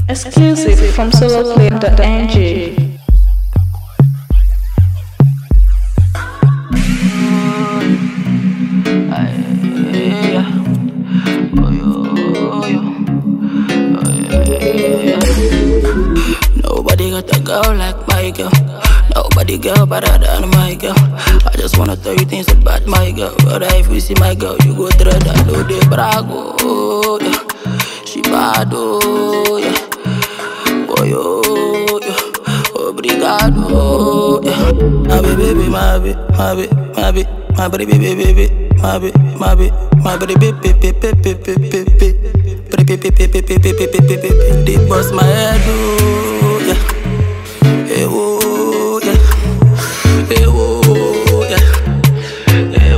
Exclusive from soloplay.ng. Nobody got a girl like my girl. Nobody girl better than my girl. I just wanna tell you things about my girl. But if you see my girl, you go through that do the brago. Oh, yeah. She bad, oh, yeah. Boy, oh, yeah. Obrigado, oh, yeah. My baby, baby, my baby, my baby, my baby, my baby, baby, baby, my baby, my baby, my baby, baby, baby, baby, baby, baby. They bust my head, oh, yeah. Hey, oh, yeah. Hey, oh, yeah. Hey,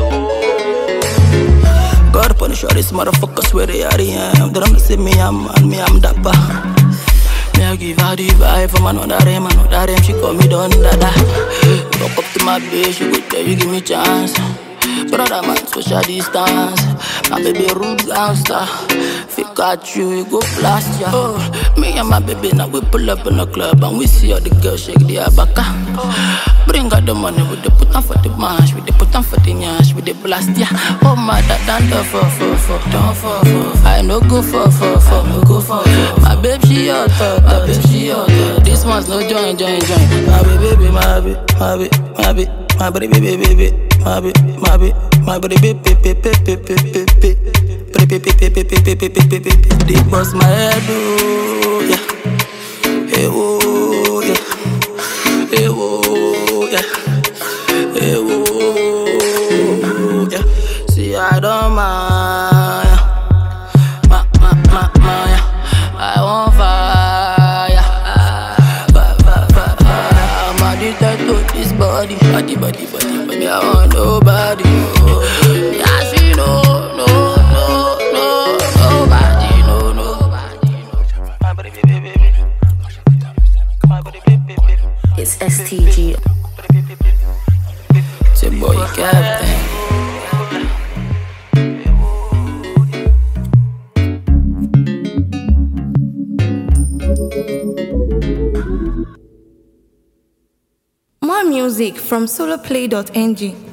oh. God punish all these motherfuckers where they are, am. They don't see me, I'm man, me, I'm dapper. Me, I give her the vibe from another rem, another rem. She call me Don Dada. Walk up to my bitch, she go tell you, give me chance. Brother man, social distance. My baby rude gangster. Fake at you, you go blast ya. Oh, me and my baby now we pull up in the club and we see all the girls shake their baka. Bring out the money, we dey put on for the mash, we dey put on for the nyash, we dey blast ya. Oh my dad, don't do for for for, don't for for. I no go for for for, no go for for. My babe she hot, hot, my babe she hot, hot. This one's no join, join, join. My baby, baby, my baby, my baby, my baby, my baby, baby, baby, my baby, my baby, my baby, baby, baby, baby, baby, baby. They bust my head, oh, yeah. Hey, oh, yeah. Hey, oh, yeah. Hey, oh, yeah. See, I don't mind. Ma, ma, ma, ma, yeah. I want fire. Fire, fire, fire, fire. I'm addicted to this body. Body, body, body, body. I want nobody. Oh. Yeah, she know, no, no, no, nobody, no, nobody. My body, baby, baby. My body, baby, baby. It's STG. It's your boy Captain. More music from soloplay.ng.